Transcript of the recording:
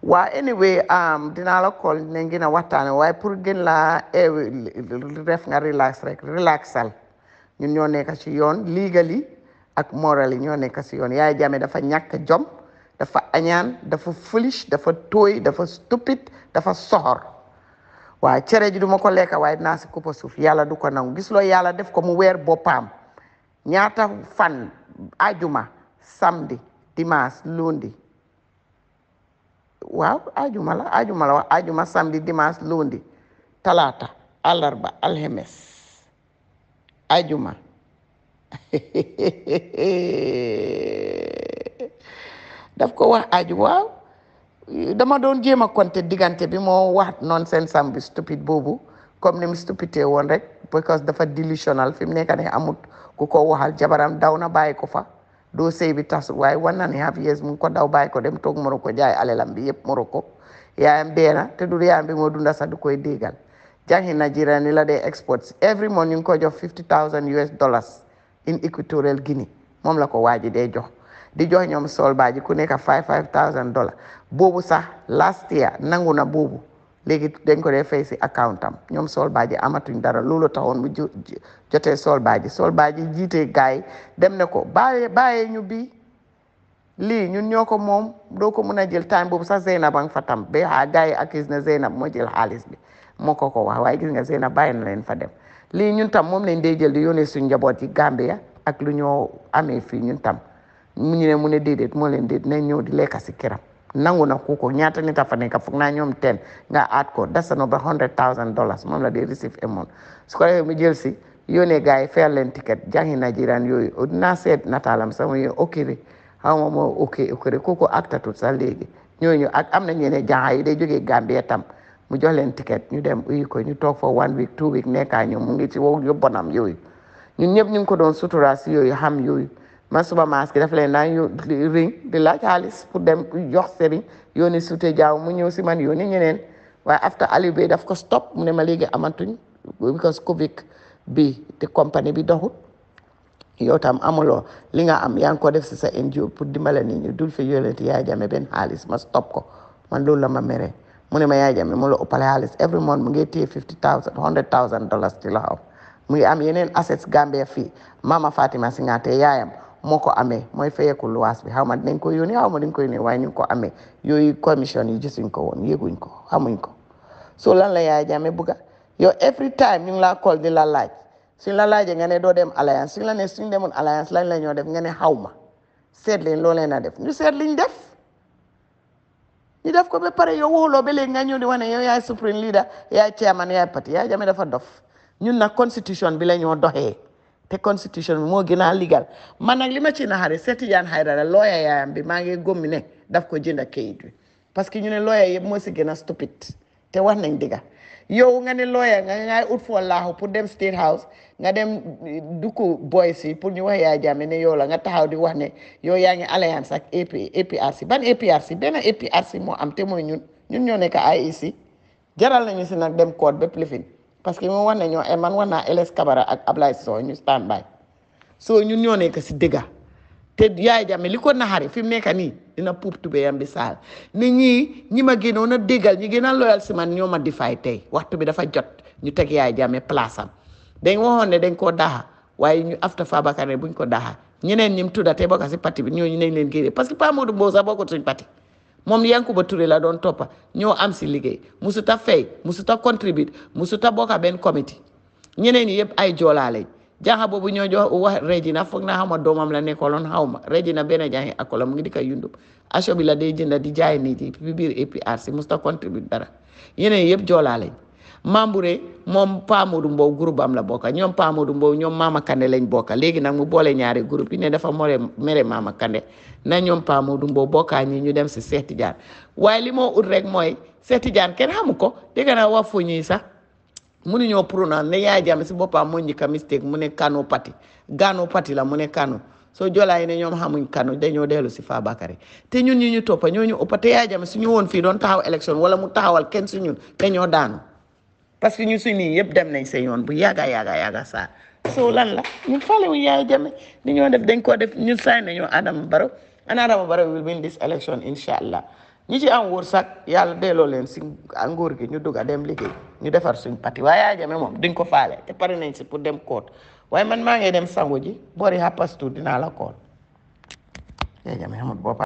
waa anyway um, dinaa la call dinañ gën a waxtaane waaye pour gën laa eewi def nga relax rek relaxal ñun ñoo nekk ci yoon legally ak morally ñoo nekk ci yoon Yaya Jammeh dafa ñàkk jom dafa añaan dafa foolish dafa tooy dafa stupid dafa soxor waaw cere ji du ma ko lekka waaye dinaa si kuppa suuf yàlla du ko nangu gis loo yàlla def ko mu weer boppam ñaata fan ajuma samedi dimanche lundi waaw ajuma la ajuma la wax ajuma samedi dimanche lundi talaata àllarba alxemes ajuma daf ko wax aju waaw dama doon jéem a compter diggante bi moo wax nonsense sam bi stupide boobu comme ni mu stupide woon rek because dafa delusional fi mu nekk ne amut ku ko waxal jabaram daw na bàyyi ko fa doo sëy bi tas waaye one and a half years mu ngi ko daw bàyyi ko dem toog Morocco jaay alelam bi yëpp Morocco yaayam dee na te du yaayam bi moo dunda sax du koy déggal jàngi Nigeria ni la dee exports every month ñu ngi ko jox fifty thousand US dollars in Equatorial Guinea moom la ko waaji dee jox di jox ñoom sol baaji ku nekk five five thousand dollars boobu sax last year nangu na boobu léegi dañ ko dee fay si account am ñoom sol baaji amatuñ dara loolu taxoon mu jotee sol baaji sol baaji jiite gaay dem ne ko bàyyee bàyyee ñu bii lii ñun ñoo ko moom doo ko mën a jël time boobu sax Zeynab a nga fa tam ba xaa gars yi accuse na Zeynab moo jël xaalis bi moo ko ko wax waaye gis nga Zeynab bàyyi na leen fa dem lii ñun tam moom lañ dee jël di yónnee suñ njaboot yi Gambia ak lu ñoo amee fii ñun tam mu ñu ne mu ne déedéet moo leen déet nañ ñëw di lekka si kiram nangu na ku ko ñaata nit a fa nekk foog naa ñoom ten nga aat ko dasano ba hundred thousand dollars moom la dee receive amoon su ko defee mu jël si yónnee gars yi fayal leen ticket jàngi Nigerian yooyu dinaa seet nataalam sama yo okiri xaw ma moo ok okiri kooku actatut sax léegi ñooñu ak am na ñeneen jànga yi day jógee Gambia tam mu jox leen ticket ñu dem uyu ko ñu toog fa one week two week nekkaa ñoom mu ngi ci wow yóbbonam yooyu ñun ñëpp ñu ngi ko doon sutura si yooyu xam yooyu man suba maas gi daf leen naan yo ring di laaj xaalis pour dem jox sëriñ yooni sute jaaw mu ñëw si man yooni ñeneen waaye after Aliou Bey daf ko stop mu ne ma léegi amatuñ because Covid bi te compagnie bi doxut yow tam amuloo li nga am yaa ngi ko def si sa NGO pour dimbale nit ñi dul fi yónneti Yaya Jammeh benn xaalis ma stop ko man loolu la ma mere mu ne ma Yaya Jammeh mu la ëppale xaalis every month mu ngi téye fifty thousand hundred thousand dollars ci loxoom mu ngi am yeneen assets Gambia fii Mama Fatima Singate yaayam moo ko amee mooy fayeeku luwaas bi xaw ma dinañ ko yónnee xaw ma dañ ko yónnee waaye ñu ngi ko amee yooyu commission yi gisuñ ko woon yéguñ ko xamuñ ko so lan la Yaya Jammeh bugga yow every time ñu ngi laa call di la laaj suñ la laajee nga ne doo dem alliance suñ la ne suñ demoon alliance lañ la ñoo def nga ne xaw ma seet leen loo leen a def ñu seet liñ def ñu def ko ba pare yow waxuloo ba léegi nga ñëw di wane yow yaay supreme leader yaay chairman yaay parti Yaya Jammeh dafa dof ñun nag constitution bi la ñoo doxee te constitution bi moo gën a ligal man nag li ma ci naxari Seeti Jaan Haydara looya yaayam bi maa ngi gómmi ne daf ko jënd kayit bi parce que ñu ne looya yëpp moo si gën a stupide te wax nañ digga yow nga ne looya nga ngay ut foo laaxu pour dem state house nga dem dukku boy si pour ñu wax Yaya Jammeh ne yow la nga taxaw di wax ne yow yaa ngi alliance ak AP APRC ban APRC benn APRC moo am te mooy ñun ñun ñoo nekk IEC jaral nañu si nag dem code ba plifin parce que moom wax nañoo e man wax naa LS Kabara ak Ablaye Sow ñu stand by so ñun ñoo nekk si dëgga te Yaya Jammeh li ko naxari fi mu nekk nii dina puub tubéyam bi saal ni ñii ñi ma gënoon a déggal ñi gën a loyal si man ñoo ma di fay tey waxtu bi dafa jot ñu teg Yaya Jammeh place am dañ waxoon ne dañ koo daxa waaye ñu afta Fabakary ne buñ ko daxa ñeneen ñim tudda te bokk si parti bi ñooñu nañ leen génne parce que Pa Modou Mbow sax bokkut suñ parti moom Yankuba Touré la doon toppa ñoo am si liggéey musuta fay musuta contribute musuta bokka benn committee ñeneen ñi yëpp ay joolaa lañ jànga boobu ñoo jox wax Regina foog naa xaw ma doomam la nekkoloon xaw ma Regina benn jàngi akola mu ngi di ko yundub aso bi la day jënda di jaay nit yi bi biir APRC musuta contribute dara ñeneen yëpp joolaa lañ Mambouré moom Pa Modou Mbow groupe am la bokka ñoom Pa Modou Mbow ñoom Mama Kande lañ bokka léegi nag mu boole ñaari groupe yi ne dafa more mere Mama Kande na ñoom Pa Modou Mbow bokkaa ñi ñu dem si Seeti Jaan waaye li moo ut rek mooy Seeti Jaan kenn xamu ko dégg naa wax fu ñuy sax mënuñoo pronounce ne Yaya Jammeh si boppam moo njëkk a mistake mu ne Kano Pati Gano Pati la mu ne Kano soo joolaa yi ne ñoom xamuñ Kano dañoo dellu si Fabakary te ñun ñu ñu toppa ñoo ñu ëppa te Yaya Jammeh su ñu woon fii doon taxaw élection wala mu taxawal kenn su ñun dañoo daanu parce que ñu suñ nii yëpp dem nañ sa yoon bu yàgga yàgga yàgga saa so lan la ñun faale wu Yaya Jammeh ni ñoo def dañ koo def ñun saay nañoo Adama Barrow and Adama Barrow will win this election insha allah ñi ci am wërsëg yàlla delloo leen si nguur gi ñu dugg a dem liggéey ñu defar suñ pati waaye Yaya Jammeh moom duñ ko faale te pare nañ si pour dem koot waaye man maa ngi dem sangu ji boori happastu dinaa la kool Yaya Jammeh xamul boppa